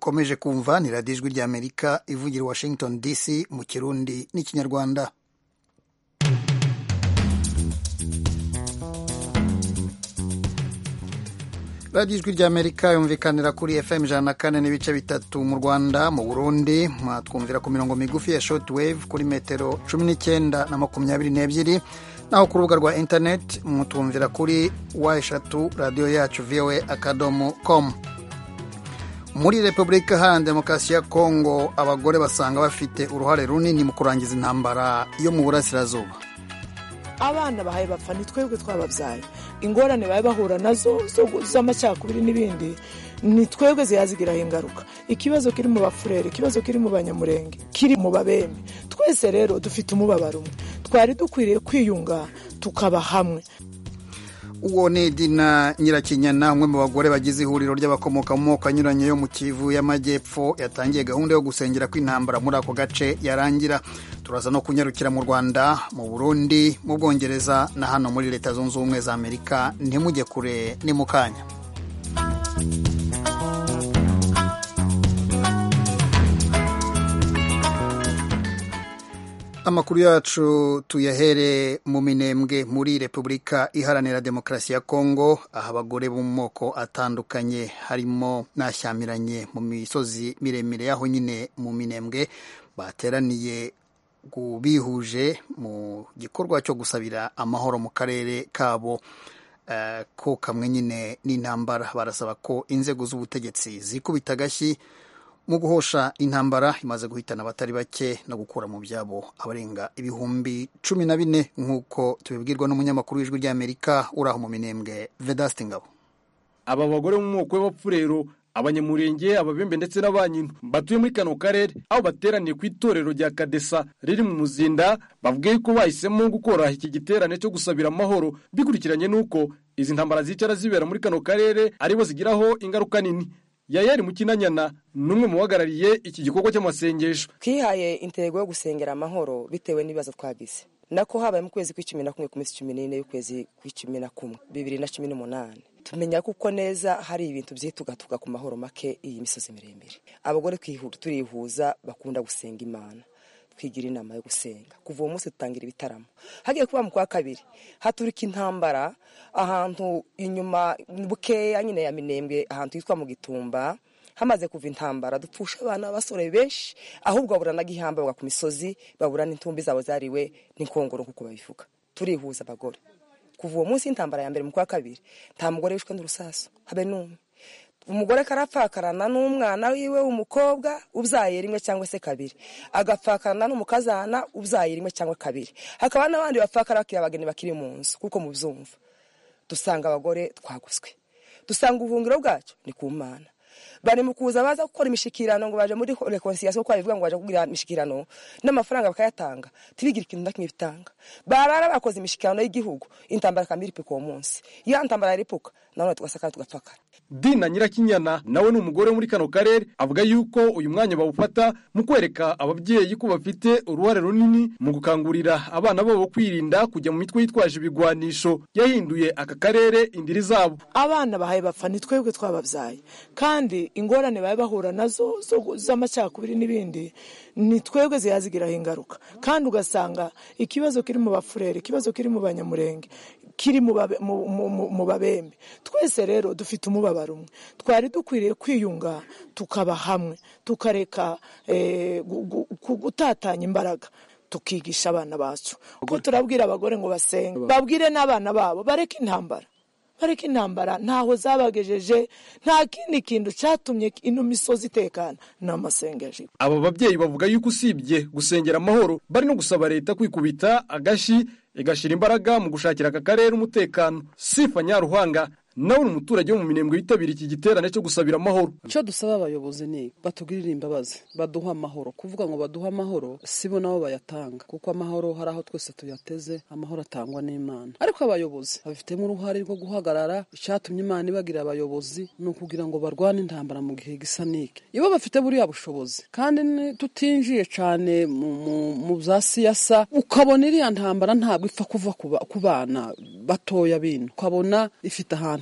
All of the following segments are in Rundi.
mukomeje kumva ni radiyo ijwi ry'amerika ivugira i washington dc mu kirundi n'ikinyarwanda radiyo ijwi ry'amerika yumvikanira kuri fm ijana na kane n'ibice bitatu mu rwanda mu burundi mwatwumvira ku mirongo migufi ya short wave kuri metero cumi n'icyenda na makumyabiri n'ebyiri naho ku rubuga rwa interineti mutumvira kuri wa eshatu radiyo yacu voa akadomo komu muri repubulika iharanira demokarasi ya kongo abagore basanga bafite uruhare runini mu kurangiza intambara yo mu burasirazuba abana bahaye bapfa ni twebwe twababyaye ingorane baba bahura nazo z'amacakubiri n'ibindi ni twebwe ziyazigiraho ingaruka ikibazo kiri mu bafurere ikibazo kiri mu banyamurenge kiri mu babembe twese rero dufite umubabaro umwe twari dukwiriye kwiyunga tukaba hamwe uwo ni dina nyirakinyana umwe mu bagore bagize ihuriro ry'abakomoka mu moko anyuranye yo mu kivu y'amajyepfo yatangiye gahunda yo gusengera kw'intambara muri ako gace yarangira turaza no kunyarukira mu rwanda mu burundi mu bwongereza na hano muri leta zunze ubumwe za amerika ntimujye kure ni mu kanya amakuru yacu tuyahere mu minembwe muri repubulika iharanira demokarasi ya kongo aho abagore bo mu moko atandukanye harimo n'ashyamiranye mu misozi miremire y'aho nyine mu minembwe bateraniye bihuje mu gikorwa cyo gusabira amahoro mu karere kabo ko kamwe nyine n'intambara barasaba ko inzego z'ubutegetsi zikubita agashyi mu guhosha intambara imaze guhitana abatari bake no gukura mu byabo abarenga ibihumbi cumi na bine nk'uko tubibwirwa n'umunyamakuru w'ijwi ry'amerika uri aho mu minembwe vedasite ngabo aba bagore mu moko y'abapfurero abanyamurenge ababembe ndetse n'abanyino batuye muri kano karere aho bateraniye ku itorero rya kadesa riri mu muzinda bavuga yuko bahisemo gukora iki giterane cyo gusabira amahoro bikurikiranye n'uko izi ntambara zicara zibera muri kano karere aribo zigiraho ingaruka nini yayari mukinanyana n'umwe mu bahagarariye iki gikorwa cy'amasengesho twihaye intego yo gusengera amahoro bitewe n'ibibazo twagize nako habaye mu kwezi kw'icumi na kumwe ku minsi cumi n'ine y'ukwezi kw'icumi na kumwe bibiri na cumi n'umunani tumenya kuko neza hari ibintu byitugatuga ku mahoro make iyi misozi miremire abagore turihuza bakunda gusenga imana twigira inama yo gusenga kuva uwo munsi dutangira ibitaramo hagiye kuba mu kwa kabiri haturika intambara ahantu inyuma bukeya nyine ya minembwe ahantu hitwa mu gitumba hamaze kuva intambara dupfusha abana b'abasore benshi ahubwo babura n'agihamba bagwa ku misozi babura n'intumbi zabo zariwe n'inkongoro nk'uko babivuga turihuza abagore kuva uwo munsi w'intambara ya mbere mu kwa kabiri nta mugore wishwe n'urusasu habe n'umwe umugore karapfakarana n'umwana wiwe w'umukobwa ubyaye rimwe cyangwa se kabiri agapfakarana n'umukazana ubyaye rimwe cyangwa kabiri hakaba n'abandi bapfakara bakiri abageni bakiri mu nzu kuko mubyumva dusanga abagore twaguzwe dusanga ubuhungiro bwacu ni ku mana bari mu kuza baza gukora imishikirano ngo baje muri reconciliation ko babivuga ngo baje kugira imishikirano n'amafaranga bakayatanga tibigira ikintu na kimwe bitanga barara bakoze imishikirano y'igihugu intambara kamiri pe ku munsi ya ntambara yaripuka none tugasaka tugapfakara dina nyirakinyana nawe ni umugore muri kano karere avuga yuko uyu mwanya bawufata mu kwereka ababyeyi ko bafite uruhare runini mu gukangurira abana babo kwirinda kujya mu mitwe yitwaje ibigwanisho yahinduye aka karere indiri zabo abana bahaye bapfa ni twebwe twababyaye kandi ingorane baba bahura nazo z'amacakubiri n'ibindi ni twebwe ziyazigiraho ingaruka kandi ugasanga ikibazo kiri mu bafurere ikibazo kiri mu banyamurenge kiri mu babembe twese rero dufite umubabaro umwe twari dukwiriye kwiyunga tukaba hamwe tukareka gutatanya imbaraga tukigisha abana bacu kuko turabwira abagore ngo basenge babwire n'abana babo bareke intambara bareke intambara ntaho zabagejeje nta kindi kintu cyatumye ino misozi itekana ni amasengesho aba babyeyi bavuga yuko usibye gusengera amahoro bari no gusaba leta kwikubita agashi igashyira imbaraga mu gushakira aka karere umutekano sifa nyaruhanga nawe ni umuturage wo mu minembwe yitabira iki giterane cyo gusabira amahoro icyo dusaba abayobozi ni batugirire imbabazi baduha amahoro kuvuga ngo baduhe amahoro sibo nabo bayatanga kuko amahoro hari aho twese tuyateze amahoro atangwa n'imana ariko abayobozi babifitemo uruhare rwo guhagarara icyatumye imana ibagira abayobozi ni ukugira ngo barwane intambara mu gihe gisa n'iki iyo bafite buriya bushobozi kandi tutinjiye cyane mu bya siyasa ukabona iriya ntambara ntabwo ipfa kuva ku bana batoya bino ukabona ifite ahantu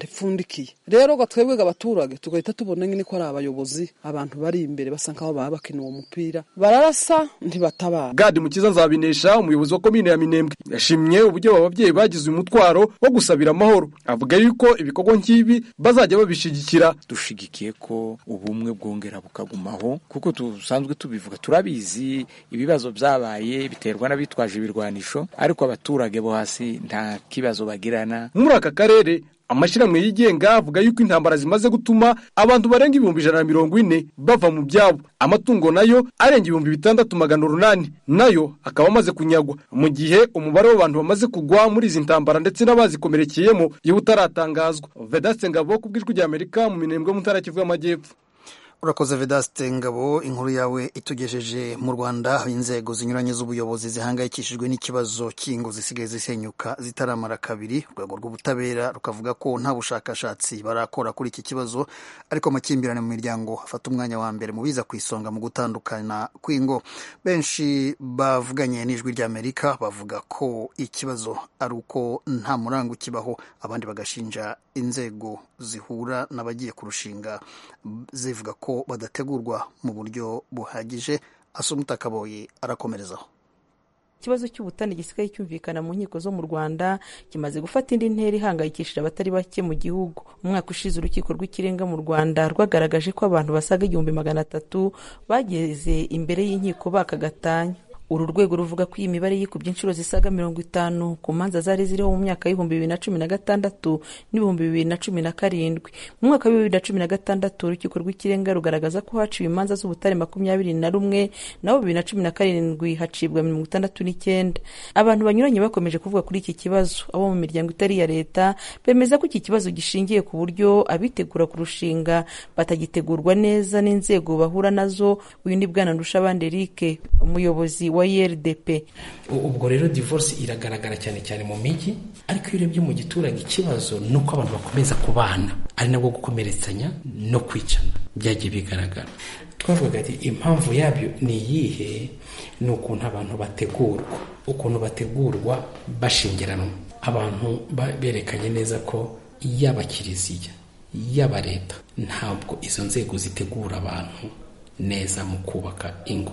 ntifundikiye rero ga twebwe abaturage tugahita tubona nyine ko ari abayobozi abantu bari imbere basa nkaho baba bakina uwo mupira bararasa ntibatabara gadi mukiza nzabinesha umuyobozi wa komine ya minembwe yashimye uburyo aba babyeyi bagize uyu mutwaro wo gusabira amahoro avuga yuko ibikorwa nk'ibi bazajya babishigikira dushigikiye ko ubumwe bwongera bukagumaho kuko dusanzwe tubivuga turabizi ibibazo byabaye biterwa n'abitwaje ibirwanisho ariko abaturage bo hasi nta kibazo bagirana muri aka karere amashyirahamwe yigenga avuga yuko intambara zimaze gutuma abantu barenga ibihumbi ijana na mirongo ine bava mu byabo amatungo nayo arenga ibihumbi bitandatu magana urunani nayo akaba amaze kunyagwa mu gihe umubare w'abantu bamaze kugwa muri izi ntambara ndetse n'abazikomerekeyemo yewe utaratangazwa vedaste ngabo ku bw'ijwi ry'amerika mu minembwe mu ntara kivu y'amajyepfo urakoze vedaste ngabo inkuru yawe itugejeje mu rwanda aho inzego zinyuranye z'ubuyobozi zihangayikishijwe n'ikibazo cy'ingo zisigaye zisenyuka zitaramara kabiri urwego rw'ubutabera rukavuga ko nta bushakashatsi barakora kuri iki kibazo ariko amakimbirane mu miryango afata umwanya wa mbere mu biza ku isonga mu gutandukana kw'ingo benshi bavuganye n'ijwi ry'amerika bavuga ko ikibazo ari uko nta murango ukibaho abandi bagashinja inzego zihura n'abagiye kurushinga zivuga ko badategurwa mu buryo buhagije asumuta kaboyi arakomerezaho ikibazo cy'ubutane gisigaye cyumvikana mu nkiko zo mu rwanda kimaze gufata indi ntera ihangayikishije abatari bake mu gihugu umwaka ushize urukiko rw'ikirenga mu rwanda rwagaragaje ko abantu basaga igihumbi magana atatu bageze imbere y'inkiko baka gatanya uru rwego ruvuga ko iyi mibare yikubye inshuro zisaga mirongo itanu ku manza zari ziriho mu myaka y'ibihumbi bibiri na cumi na gatandatu n'ibihumbi bibiri na cumi na karindwi mu mwaka w'ibihumbi bibiri na cumi na gatandatu urukiko rw'ikirenga rugaragaza ko haciwe imanza z'ubutare makumyabiri na rumwe naho bibiri na cumi na karindwi hacibwa mirongo itandatu n'icyenda abantu banyuranye bakomeje kuvuga kuri iki kibazo abo mu miryango itari iya leta bemeza ko iki kibazo gishingiye ku buryo abitegura kurushinga batagitegurwa neza n'inzego bahura nazo uyu ni bwana ndushabandi eric umuyobozi wa IRDP ubwo rero divorce iragaragara cyane cyane mu mijyi ariko iyo urebye mu giturage ikibazo ni uko abantu bakomeza kubana ari nabwo gukomeretsanya no kwicana byagiye bigaragara twavuga ati impamvu yabyo ni iyihe ni ukuntu abantu bategurwa ukuntu bategurwa bashingiranwa abantu berekanye neza ko yaba kiliziya yaba leta ntabwo izo nzego zitegura abantu neza mu kubaka ingo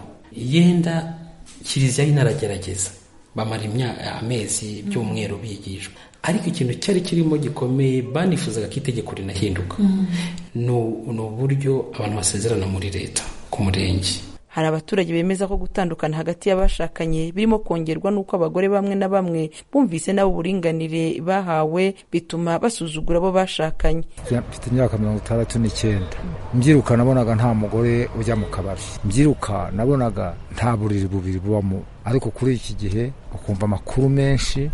yenda kiliziya inaragerageza bamara amezi by'umweru bigishwa ariko ikintu cyari kirimo gikomeye banifuzaga ko itegeko rinahinduka ni uburyo abantu basezerana muri leta ku murenge hari abaturage bemeza ko gutandukana hagati y'abashakanye birimo kongerwa n'uko abagore bamwe na bamwe bumvise nabo uburinganire bahawe bituma basuzugura abo bashakanye mfite imyaka mirongo itandatu n'icyenda mbyiruka nabonaga nta mugore ujya mu kabari mbyiruka nabonaga nta buriri bubiri bubamo ariko kuri iki gihe ukumva amakuru menshi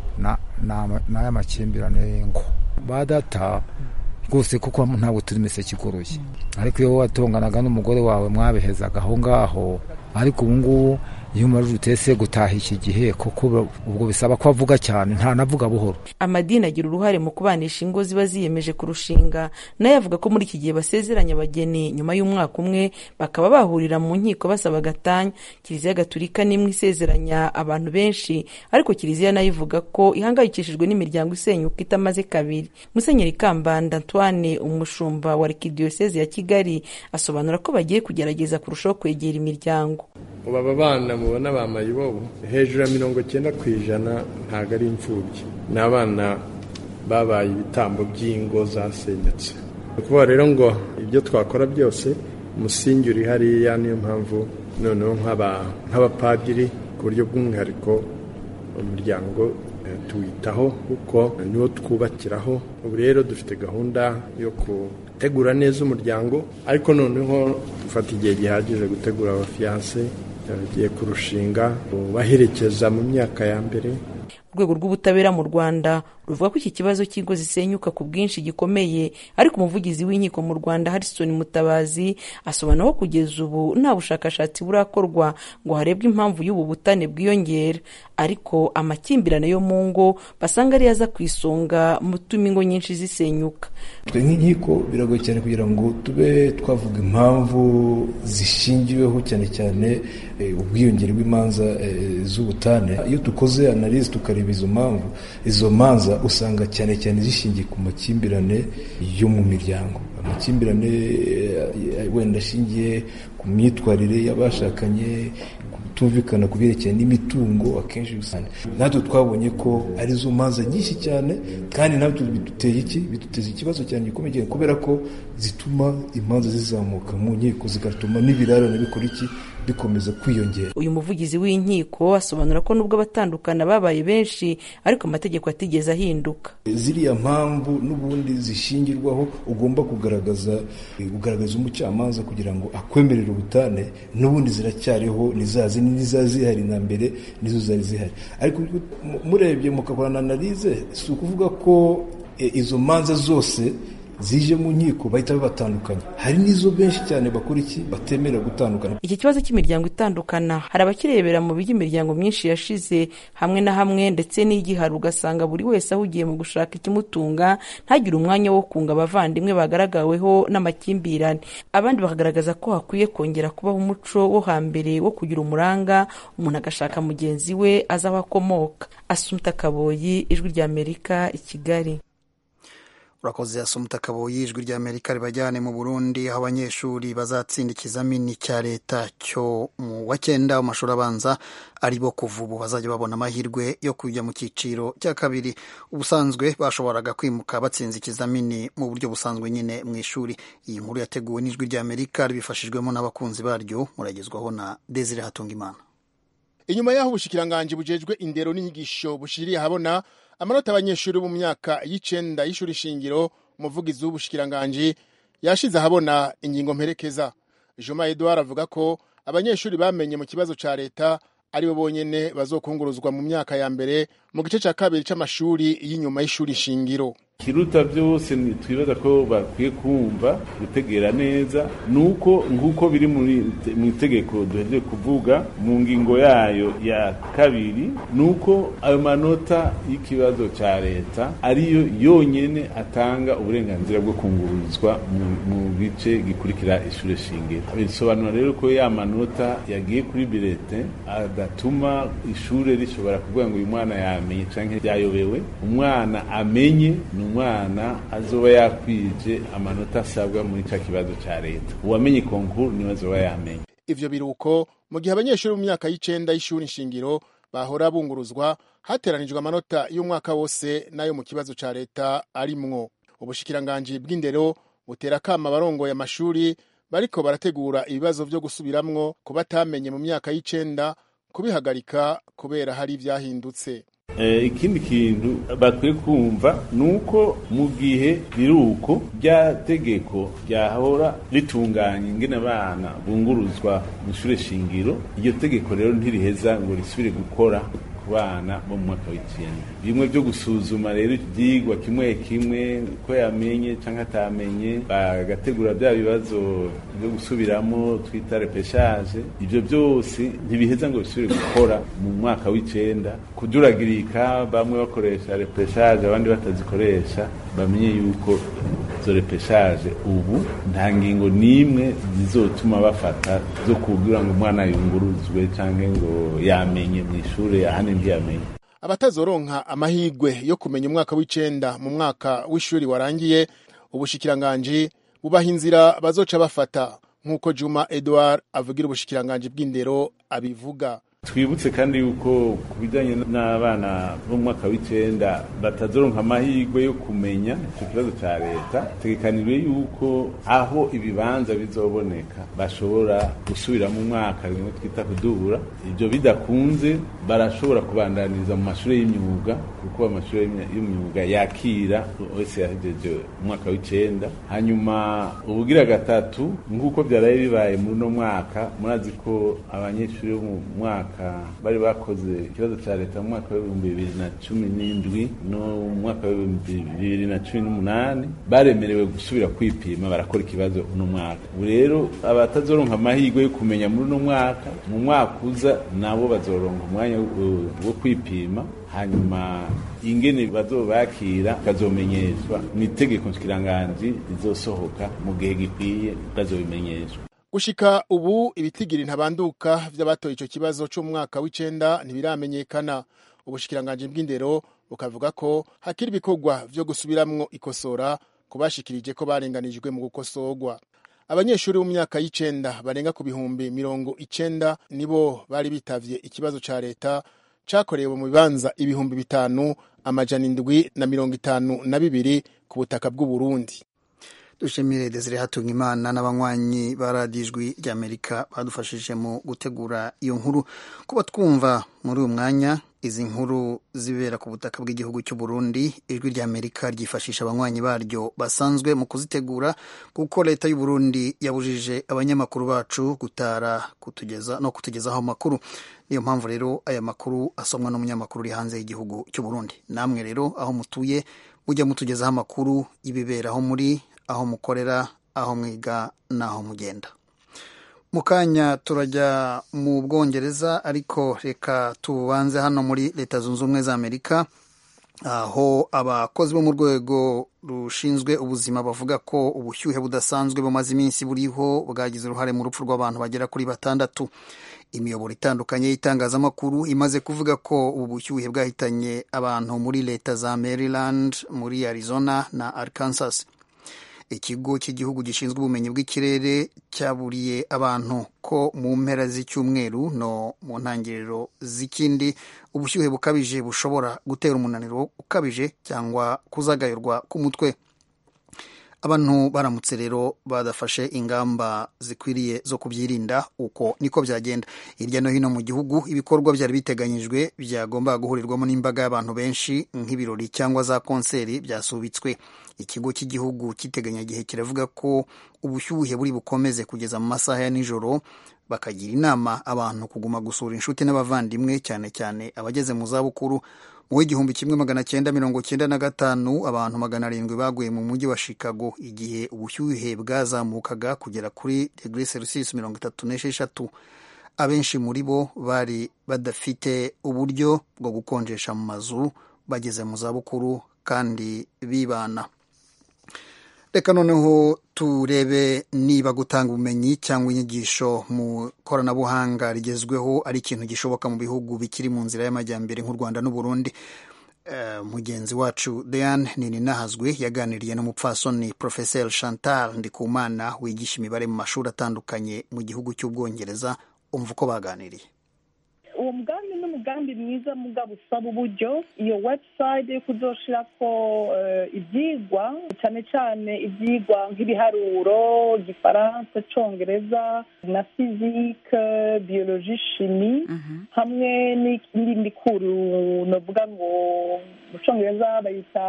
n'aya makimbirane y'ingo ba data rwose kuko ntabwo turi imiseke igoroye ariko iyo watonganaga n'umugore wawe mwabihezaga aho ngaho ariko ubu ngubu iyo umarije utese gutaha iki gihe kuko ubwo bisaba ko avuga cyane ntanavuga buhoro amadini agira uruhare mu kubanisha ingo ziba ziyemeje kurushinga nayo avuga ko muri iki gihe basezeranya abageni nyuma y'umwaka umwe bakaba bahurira mu nkiko basaba gatanya kiliziya gaturika n'imwe isezeranya abantu benshi ariko kiliziya nayo ivuga ko ihangayikishijwe n'imiryango isenyuka itamaze kabiri musenyeri kambanda antoine umushumba wa arikidiyoseze ya kigali asobanura ko bagiye kugerageza kurushaho kwegera imiryango ubu aba bana mubona bambaye ibobo hejuru ya mirongo cyenda ku ijana ntabwo ari imfubyi ni abana babaye ibitambo by'ingo zasenyutse ni ukuvuga rero ngo ibyo twakora byose umusingi uri hariya niyo mpamvu noneho nk'abapadiri ku buryo bw'umwihariko umuryango tuwitaho kuko niwo twubakiraho ubu rero dufite gahunda yo gutegura neza umuryango ariko noneho dufata igihe gihagije gutegura abafiyanse bagiye kurushinga baherekeza mu myaka ya mbere urwego rw'ubutabera mu rwanda ruvuga ko iki kibazo cy'ingo zisenyuka ku bwinshi gikomeye ariko umuvugizi w'inkiko mu rwanda harrison mutabazi asobanura ko kugeza ubu nta bushakashatsi burakorwa ngo harebwe impamvu y'ubu butane bwiyongera ariko amakimbirane yo mu ngo basanga ariyo aza ku isonga mu tuma ingo nyinshi zisenyuka twe nk'inkiko biragoye cyane kugira ngo tube twavuga impamvu zishingiweho cyane cyane ubwiyongere bw'imanza z'ubutane iyo dukoze analize tukareba izo mpamvu izo manza usanga cyane cyane zishingiye ku makimbirane yo mu miryango amakimbirane wenda ashingiye ku myitwarire y'abashakanye kutumvikana ku byerekeye n'imitungo akenshi usanga natwe twabonye ko arizo manza nyinshi cyane kandi natwe biduteye iki biduteza ikibazo cyane gikomeye cyane kubera ko zituma imanza zizamuka mu nkiko zigatuma n'ibirarane bikora iki bikomeza kwiyongera uyu muvugizi w'inkiko asobanura ko nubwo abatandukana babaye benshi ariko amategeko atigeze ahinduka ziriya mpamvu n'ubundi zishingirwaho ugomba kugaragaza kugaragaza umucamanza kugira ngo akwemerere ubutane n'ubundi ziracyariho nizazi n'iza zihari na mbere nizo zari zihari ariko murebye mukakorana analize si ukuvuga ko izo manza zose zije mu nkiko bahita babatandukanya hari n'izo benshi cyane bakora iki batemera gutandukana iki kibazo cy'imiryango itandukana hari abakirebera mu bijya imiryango myinshi yashize hamwe na hamwe ndetse n'igihari ugasanga buri wese ahugiye mu gushaka ikimutunga ntagire umwanya wo kunga abavandimwe bagaragaweho n'amakimbirane abandi bakagaragaza ko hakwiye kongera kubaho umuco wo hambere wo kugira umuranga umuntu agashaka mugenzi we azi aho akomoka asumta kaboyi ijwi ry'amerika i kigali urakoze asumuta kaboyi ijwi ry'amerika ribajyane mu burundi aho abanyeshuri bazatsinda ikizamini cya leta cyo mu wa cyenda mu mashuri abanza ari bo kuva ubu bazajya babona amahirwe yo kujya mu cyiciro cya kabiri ubusanzwe bashoboraga kwimuka batsinze ikizamini mu buryo busanzwe nyine mu ishuri iyi nkuru yateguwe n'ijwi ry'amerika ribifashijwemo n'abakunzi baryo muragezwaho na desire hatungimana inyuma y'aho ubushikiranganji bujejwe indero n'inyigisho bushiriye ahabona amanota abanyeshuri mu myaka y'icenda y'ishuri shingiro umuvugizi w'ubushikiranganji yashize ahabona ingingo mperekeza juma edouard avuga ko abanyeshuri bamenye mu kibazo ca leta aribo bonyene bazokunguruzwa mu myaka ya mbere mu gice ca kabiri c'amashuri y'inyuma y'ishuri shingiro kiruta byose twibaza ko bakwiye kumva gutegera neza nuko nk'uko biri mu itegeko duhejeje kuvuga mu ngingo yayo ya kabiri nuko ayo manota y'ikibazo cya leta ariyo yonyine atanga uburenganzira bwo kungururizwa mu gice gikurikira ishuri shingiro bisobanura rero ko ya manota yagiye kuri birete adatuma ishuri rishobora kuvuga ngo uyu mwana yamenye cyangwa yayobewe umwana amenye ni umwana azoba yakwije amanota asabwa muri cya kibazo cya leta uwamenye konkuru niwe azoba yamenye ivyo biruko mu gihe abanyeshuri mu myaka y'icenda y'ishuri nshingiro bahora bunguruzwa hateranijwe amanota y'umwaka wose n'ayo mu kibazo ca leta arimwo ubushikiranganji bw'indero butera kama abarongoye amashuri bariko barategura ibibazo vyo gusubiramwo ku batamenye mu myaka y'icenda kubihagarika kubera hari ivyahindutse ikindi kintu bakwiye kumva ni uko mu gihe biruko rya tegeko ryahora ritunganya ingene abana bunguruzwa mu ishuri shingiro iryo tegeko rero ntiriheza ngo risubire gukora ku bana bo mu mwaka w'icyenda bimwe byo gusuzuma rero ibyigwa kimwe kimwe ko yamenye cyangwa atamenye bagategura bya bibazo byo gusubiramo twita repeshaje ibyo byose ntibiheza ngo bisubire gukora mu mwaka w'icyenda kuduragirika bamwe bakoresha repeshaje abandi batazikoresha bamenye yuko izo repeshaje ubu nta ngingo n'imwe zizotuma bafata zo kugira ngo umwana yunguruzwe cyangwa ngo yamenye mu ishuri ahandi ntiyamenye abatazoronka amahirwe yo kumenya umwaka w'icenda mu mwaka w'ishuri warangiye ubushikiranganji bubaha inzira bazoca bafata nk'uko juma edouard avugira ubushikiranganji bw'indero abivuga twibutse kandi yuko ku bijyanye n'abana bo mu mwaka w'icyenda batazoronka amahirwe yo kumenya icyo kibazo cya leta tegekanijwe yuko aho ibibanza bizoboneka bashobora gusubira mu mwaka bimwe twita kudubura ibyo bidakunze barashobora kubandaniriza mu mashuri y'imyuga ku kuko amashuri y'imyuga yakira wese yahejeje umwaka w'icenda hanyuma ubugira gatatu nk'uko byaraye bibaye muri uno mwaka murazi ko abanyeshuri bo mu mwaka bari bakoze ikibazo cya leta mu mwaka w'ibihumbi bibiri na cumi n'indwi no mu mwaka w'ibihumbi bibiri na cumi n'umunani baremerewe gusubira kwipima barakora ikibazo uno mwaka ubu rero abatazoronka amahirwe yo kumenya muri uno mwaka mu mwaka uza nabo bazoronka umwanya wo kwipima hanyuma ingene bazobakira bakazomenyeshwa ni itegeko nshikiranganji rizosohoka mu gihe gikwiye bazobimenyeshwa gushika ubu ibitigiri ntabanduka vy'abatoye ico kibazo co mu mwaka w'icenda ntibiramenyekana ubushikiranganji bw'indero bukavuga ko hakiri ibikorwa vyo gusubiramwo ikosora kubashikirije ko barenganijwe mu gukosorwa abanyeshuri bo mu myaka y'icenda barenga ku bihumbi mirongo icenda nibo bari bitavye ikibazo ca leta cakorewe mu bibanza ibihumbi bitanu amajana indwi na mirongo itanu na bibiri ku butaka bw'uburundi dushimire desire hatunga imana n'abanywanyi ba radiyo ijwi ry'amerika badufashije mu gutegura iyo nkuru kuba twumva muri uyu mwanya izi nkuru zibera ku butaka bw'igihugu cy'u Burundi ijwi ry'amerika ryifashisha abanywanyi baryo basanzwe mu kuzitegura kuko leta y'u Burundi yabujije abanyamakuru bacu gutara kutugeza no kutugezaho amakuru niyo mpamvu rero aya makuru asomwa n'umunyamakuru uri hanze y'igihugu cy'u Burundi namwe rero aho mutuye mujya mutugezaho amakuru y'ibibera aho muri aho mukorera aho mwiga n'aho mugenda mu kanya turajya mu bwongereza ariko reka tubanze hano muri leta zunze ubumwe za amerika aho abakozi bo mu rwego rushinzwe ubuzima bavuga ko ubushyuhe budasanzwe bumaze iminsi buriho bwagize uruhare mu rupfu rw'abantu bagera kuri batandatu imiyoboro itandukanye y'itangazamakuru imaze kuvuga ko ubu bushyuhe bwahitanye abantu muri leta za maryland muri arizona na arkansas ikigo cy'igihugu gishinzwe ubumenyi bw'ikirere cyaburiye abantu ko mu mpera z'icyumweru no mu ntangiriro z'ikindi ubushyuhe bukabije bushobora gutera umunaniro ukabije cyangwa kuzagayurwa k'umutwe abantu baramutse rero badafashe ingamba zikwiriye zo kubyirinda uko niko byagenda hirya no hino mu gihugu ibikorwa byari biteganyijwe byagombaga guhurirwamo n'imbaga y'abantu benshi nk'ibirori cyangwa za konseri byasubitswe ikigo cy'igihugu cy'iteganyagihe kiravuga ko ubushyuhe buri bukomeze kugeza mu masaha ya nijoro bakagira inama abantu kuguma gusura inshuti n'abavandimwe cyane cyane abageze mu zabukuru mu w'igihumbi kimwe magana cyenda mirongo cyenda na gatanu abantu magana arindwi baguye mu mujyi wa chicago igihe ubushyuhe bwazamukaga kugera kuri degre celsius mirongo itatu n'esheshatu abenshi muri bo bari badafite uburyo bwo gukonjesha mu mazu bageze mu zabukuru kandi bibana reka noneho turebe niba gutanga ubumenyi cyangwa inyigisho mu koranabuhanga rigezweho ari ikintu gishoboka mu bihugu bikiri mu nzira y'amajyambere nk'u rwanda n'uburundi uh, mugenzi wacu dean nininahazwe yaganiriye n'umupfasoni professeur chantal ndikumana wigisha imibare mu mashuri atandukanye mu gihugu cy'ubwongereza umva uko baganiriye uwo mugambi ni umugambi mwiza mugabo usaba uburyo iyo website yo kuzoshirako ibyigwa cyane cyane ibyigwa nk'ibiharuro igifaransa congereza na fizike biyoloji shimi hamwe n'indi kuru novuga ngo mu congereza bayita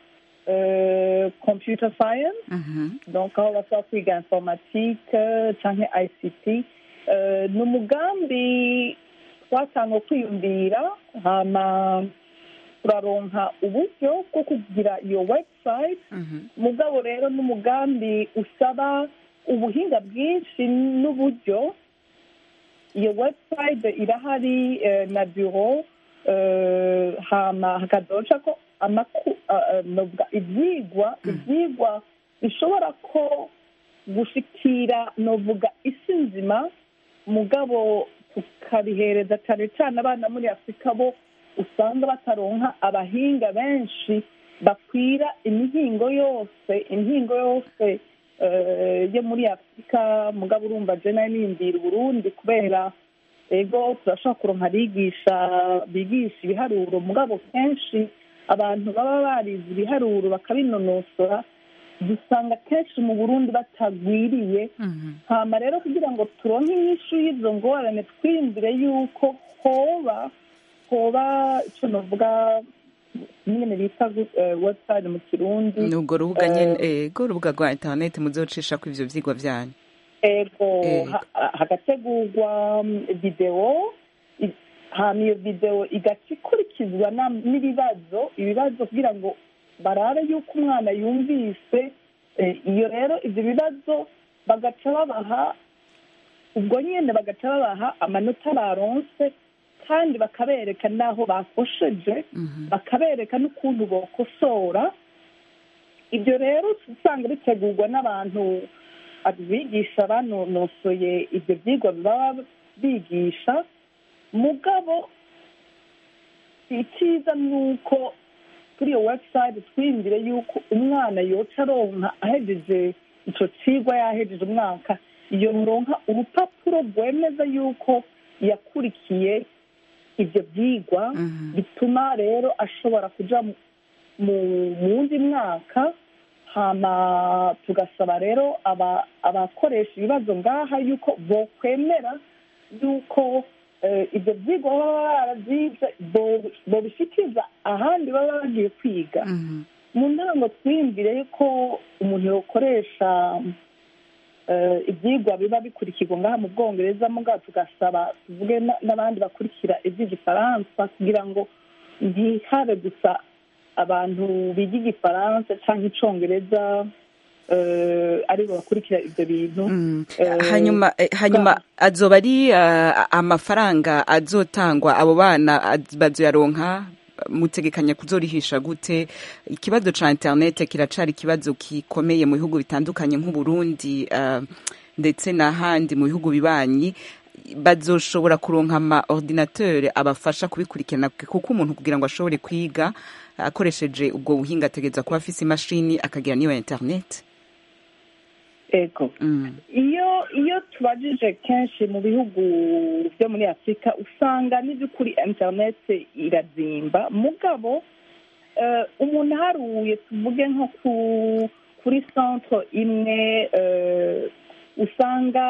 computer science donc aho bashobora kwiga informatike cyangwa ict ni umugambi twatanga kwiyumvira hama turaronka uburyo bwo kugira iyo website mugabo rero n'umugambi usaba ubuhinga bwinshi n'uburyo iyo website irahari na biro hama hakadoca ko ibyigwa ibyigwa bishobora ko gushikira novuga isi nzima mugabo tukabihereza cyane cyane abana muri afurika bo usanga bataronka abahinga benshi bakwira imihingo yose imihingo yose yo muri afurika mugabo urumva jena niyumvira uburundi kubera ego turashobora kuronka abigisha bigisha ibiharuro mugabo kenshi abantu baba barize ibiharuro bakabinonosora dusanga kenshi mu burundi batagwiriye hama rero kugira ngo turonke inyishu y'izo ngorane twiyumvire yuko hoba hoba icyo navuga nyine bita website mu kirundi ni urwo rubuga nyine ego urubuga rwa interineti muzocisha ko ivyo vyigwa vyanyu ego hagategurwa videwo hama iyo videwo igaca ikurikizwa n'ibibazo ibibazo kugira ngo barabe yuko umwana yumvise iyo rero ibyo bibazo bagaca babaha ubwo nyine bagaca babaha amanota baronse kandi bakabereka n'aho bakosheje bakabereka n'ukuntu bokosora ibyo rero usanga bitegurwa n'abantu abigisha banonosoye ibyo byigwa baba bigisha mugabo icyiza ni uko kuri iyo webusayiti twiyumvire yuko umwana yoca aronka ahejeje icyo kigwa yahejeje umwaka yoronka urupapuro rwemeza yuko yakurikiye ibyo byigwa bituma rero ashobora kujya mu wundi mwaka hama tugasaba rero abakoresha ibibazo ngaha yuko bokwemera yuko ibyo byigwa baba barabyize bobishyikiza ahandi baba bagiye kwiga mu ntango twiyumvire ko umuntu yakoresha ibyigwa biba bikurikirwa ngaha mu bwongereza mugabo tugasaba tuvuge n'abandi bakurikira iby'igifaransa kugira ngo ntihabe gusa abantu biga igifaransa cyangwa icyongereza aribo bakurikira ibyo bintu hanyuma hanyuma azoba ari amafaranga azotangwa abo bana bazoyaronka mutegekanya kuzorihisha gute ikibazo ca internet kiracari ikibazo gikomeye mu bihugu bitandukanye nk'uburundi ndetse n'ahandi mu bihugu bibanyi bazoshobora kuronka ama ordinateur abafasha kubikurikirana kuko umuntu kugira ngo ashobore kwiga akoresheje ubwo buhinga ategereza kuba afise imashini akagira n'iyo internet ego iyo iyo tubajije kenshi mu bihugu byo muri afurika usanga n'iby'ukuri interineti irazimba mugabo umuntu aharuye tuvuge nko kuri centre imwe usanga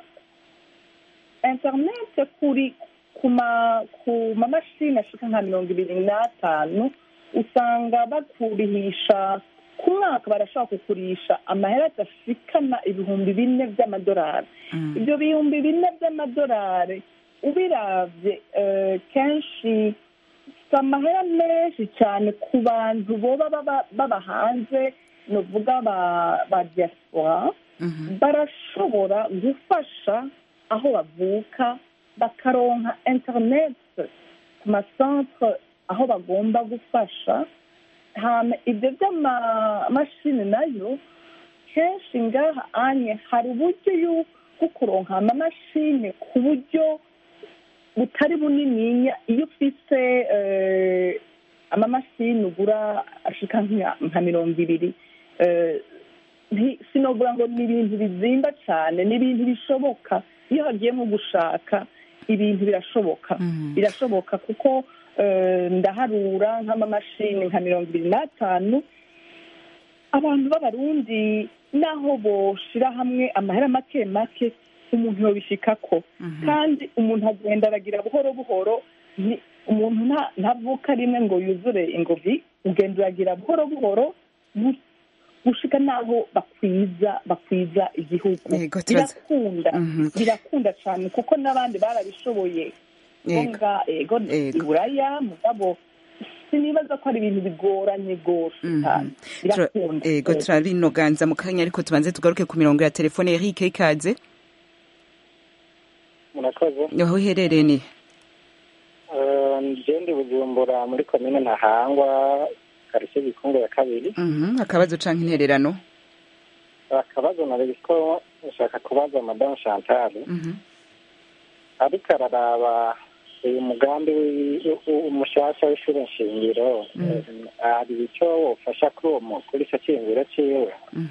interineti kuri ku mamashini ashika nka mirongo ibiri n'atanu usanga bakurihisha ku mwaka barashobora kugurisha amahera adashikana ibihumbi bine by'amadolari ibyo bihumbi bine by'amadolari ubirabye kenshi si amahera menshi cyane ku bantu boba baba hanze ni uvuga ba diaspora barashobora gufasha aho bavuka bakaronka interineti ku masantere aho bagomba gufasha ibyo by'amamashini nayo kenshi ngaha anye hari uburyo bwo kuronka amamashini ku buryo butari bunininya iyo ufite amamashini ugura ashika nka mirongo ibiri sinogura ngo ni ibintu bizimba cyane ni ibintu bishoboka iyo hagiye nko gushaka ibintu birashoboka birashoboka kuko ndaharura nk'amamashini nka mirongo ibiri n'atanu abantu b'abarundi naho boshira hamwe amahera make make umuntu yobishikako kandi umuntu agenda aragira buhoro buhoro umuntu ntavuka rimwe ngo yuzure ingovi ugenda uragira buhoro buhoro gushika naho bakwiza bakwiza igihugu birakunda birakunda cyane kuko n'abandi barabishoboye nga ego iburaya mugabo sinibaza ko ari ibintu bigoranye rwose cyane birakunda ego turabinoganza mu kanya ariko tubanze tugaruke ku mirongo ya telefone Eric ikaze murakoze aho uherereye ni ngende bujumbura muri komine ntahangwa karitsiye gikungu ya kabiri akabazo canke intererano akabazo nari ko nshaka kubaza madamu chantal ariko araraba uyu mugambi umushasha w'ishuri nshingiro hari icyo wofasha kuri uwo kuri icyo cyiyumviro cyiwe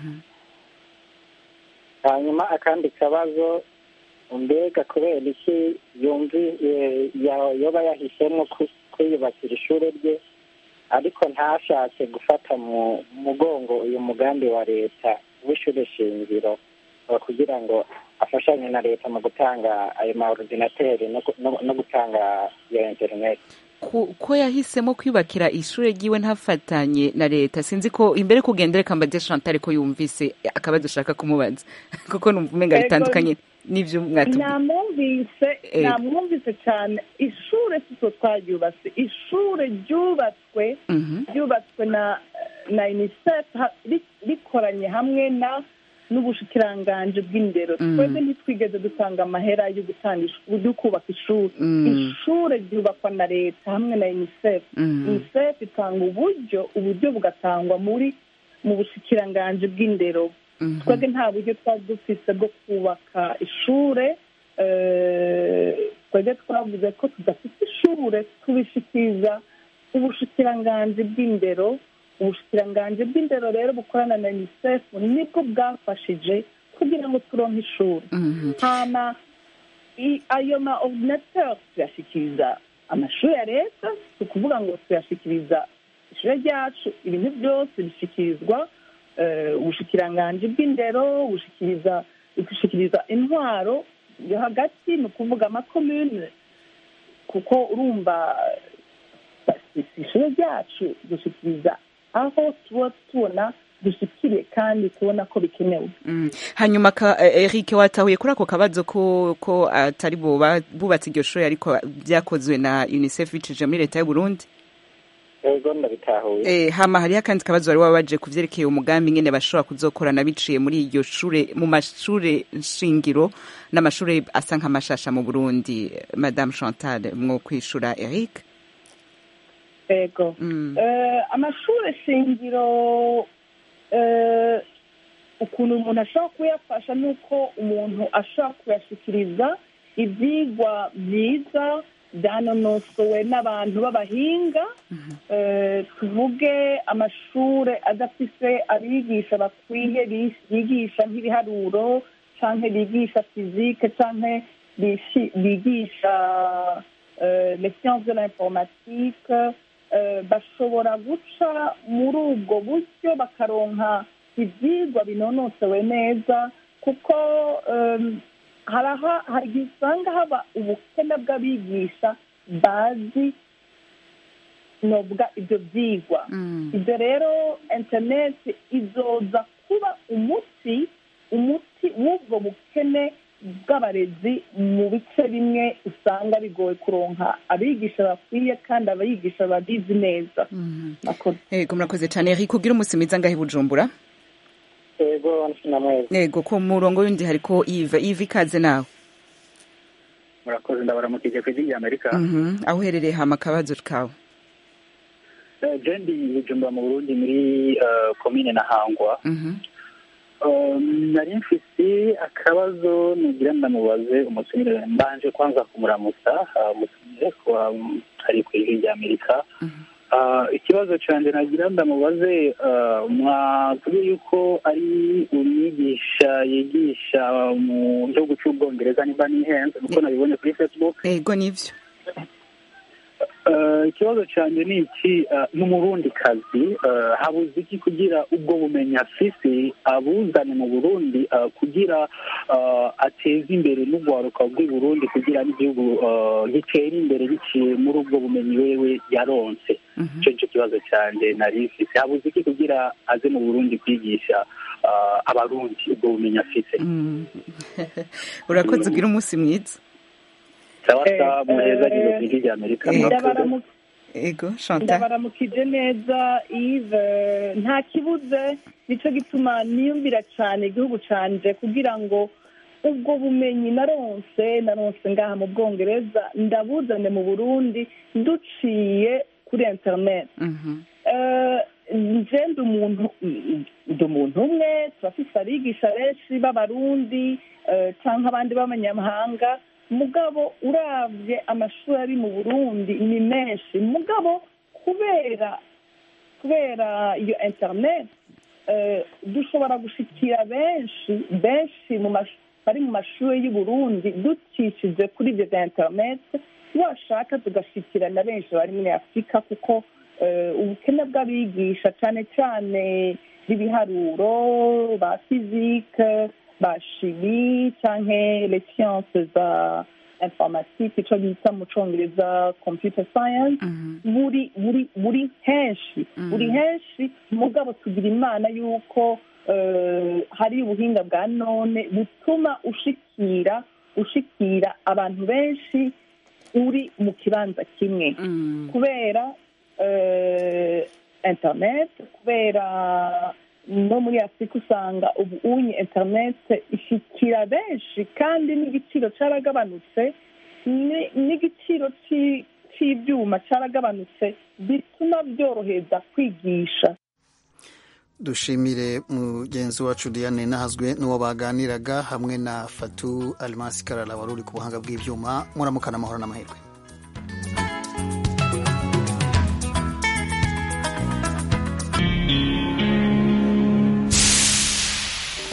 hanyuma akandi kabazo mbega kubera iki yumvi yoba yahisemo kwiyubakira ishuri rye ariko ntashatse gufata mu mugongo uyu mugambi wa leta w'ishuri shingiro kugira ngo afashanye na leta mu gutanga ayo ma ordinateri no gutanga iyo interineti ku- ko yahisemo kwiyubakira ishure ryiwe ntafatanye na leta sinzi ko imbere kugendera kambade Chantal ko yumvise akabazo ushaka kumubaza kuko numva umenga Ego, bitandukanye n'ivyo mwatubwiye namwumvise Eh. namwumvise cyane ishure sitwe twaryubatse ishure ryubatswe Mhm. ryubatswe na na unicef ha- ri- rikoranye hamwe na n'ubushikiranganji bw'indero Mm. twebwe ntitwigeze dutanga amahera yo gutanga ish- yo kubaka ishuri Mm. ishure ryubakwa na leta hamwe na unicef Mm. unicef itanga uburyo uburyo bugatangwa muri mu bushikiranganji bw'indero Mhm. twebwe nta buryo twari dufise bwo kubaka ishure eh, twebwe twavuze ko tudafite ishure tubishikiriza ubushikiranganji bw'indero ubushikiranganji bw'indero rero bukorana na unicef nibwo bwafashije kugira ngo turonke ishuri Mhm. hama i- ayo ma ordinateur tuyashikiriza amashuri ya leta si ukuvuga ngo tuyashikiriza ishure ryacu ibintu byose bishyikirizwa eh, ubushikiranganji bw'indero bushikiriza bushikiriza intwaro yo hagati ni ukuvuga amakomune kuko urumva si si ishure ryacu dushikiriza aho tuba tubona dushikiriye kandi tubona ko bikenewe Mm. hanyuma ka, eh, Eric watahuye kuri ako kabazo ko ko atari bo ba- bubatse iryo shuri ariko byakozwe na UNICEF bicije muri leta y'u Burundi ego ndabitahuye Eh, hama hariho akandi kabazo wari wabaje ku vyerekeye umugambi ngene bashobora kuzokorana biciye muri iryo shure mu mashure shingiro n'amashure asa nk'amashasha mu Burundi Madame Chantal mwo kwishura Eric ego Eh, amashuri shingiro eh, ukuntu umuntu ashobora kuyafasha ni uko umuntu ashobora kuyashikiriza ibyigwa byiza byanonosowe n'abantu b'abahinga Eh, tuvuge amashuri adafise abigisha bakwiye bi- bigisha nk'ibiharuro canke bigisha fizike canke bishi- bigisha euh, les sciences de l'informatique euh, bashobora guca muri ubwo buryo bakaronka ibyigwa binonosowe neza kuko um, haraha hari igihe usanga haba ubukene bw'abigisha bazi novuga ibyo byigwa ibyo rero interineti izoza kuba umuti umuti w'ubwo bukene bw'abarezi mu bice bimwe usanga bigoye kuronka abigisha bakwiye kandi abigisha babizi neza Ego murakoze cyane Eric ugira umunsi mwiza ngahe i Bujumbura ego namwezi Ego ku murongo wundi hariko Yves Yves ikaze nawe murakoze ndabaramukije ku ijwi ry'amerika Mhm. aho uherereye hama akabazo kawe Eh, je ndi bujumbura mu burundi muri eh, komine na hangwa Mhm. Um, nari mfise akabazo nugira ndamubaze umutumire mbanje kwanza kumuramutsa ah, umutumire kuba um, ari ku ijwi ry'amerika Ah, ikibazo canje nagira ndamubaze ah, mwatubwiye yuko ari umwigisha yigisha mu gihugu c'ubwongereza nimba nihenze kuko nabibonye kuri facebook Ego nivyo Eh, ikibazo cyanjye ni iki eh, n'umurundi kazi eh, habuze iki kugira ubwo bumenyi afise abuzane mu burundi eh, kugira eh, ateze imbere n'urwaruka rw'i burundi kugira n'igihugu eh, gitere imbere biciye muri ubwo bumenyi wewe yaronse icyo nicyo kibazo cyanjye nari mfise habuze iki kugira aze mu burundi kwigisha eh, abarundi ubwo bumenyi afise Mm. urakoze ugira umunsi mwiza sawa sawa muheza gizo ku ijwi ry'amerika murakoze Ndabaramu- Ego Chantal ndabaramukije neza Yves nta kibuze nicyo gituma niyumvira cyane igihugu canje kugira ngo ubwo bumenyi naronse naronse ngaha mu bwongereza ndabuzane mu burundi duciye kuri internet Mhm. Eh, nje ndi umuntu ndi umuntu umwe turafise abigisha benshi b'abarundi eh, canke abandi b'abanyamahanga mugabo uravye amashuri ari mu burundi ni menshi mugabo kubera kubera iyo internet eh, dushobora gushikira benshi benshi mu mash- bari mu mashuri y'u Burundi dukishije kuri ibyo bya internet washaka tugashikira na benshi bari muri afurika kuko eh, ubukene bw'abigisha cyane cyane b'ibiharuro ba fizike ba shimi canke les sciences za informatique icyo bita mu cyongereza computer science buri buri buri henshi buri henshi mugabo tugira imana y'uko hari ubuhinga bwa none butuma ushikira ushikira abantu benshi uri mu kibanza kimwe kubera interineti kubera no muri afurika usanga ubu unye interineti ishikira benshi kandi n'igiciro cyaragabanutse n'igiciro cy'ibyuma cyaragabanutse bituma byorohereza kwigisha dushimire mugenzi wacu diane nahazwe n'uwo baganiraga hamwe na fatu alimasi karara wari uri ku buhanga bw'ibyuma muramukana amahoro n'amahirwe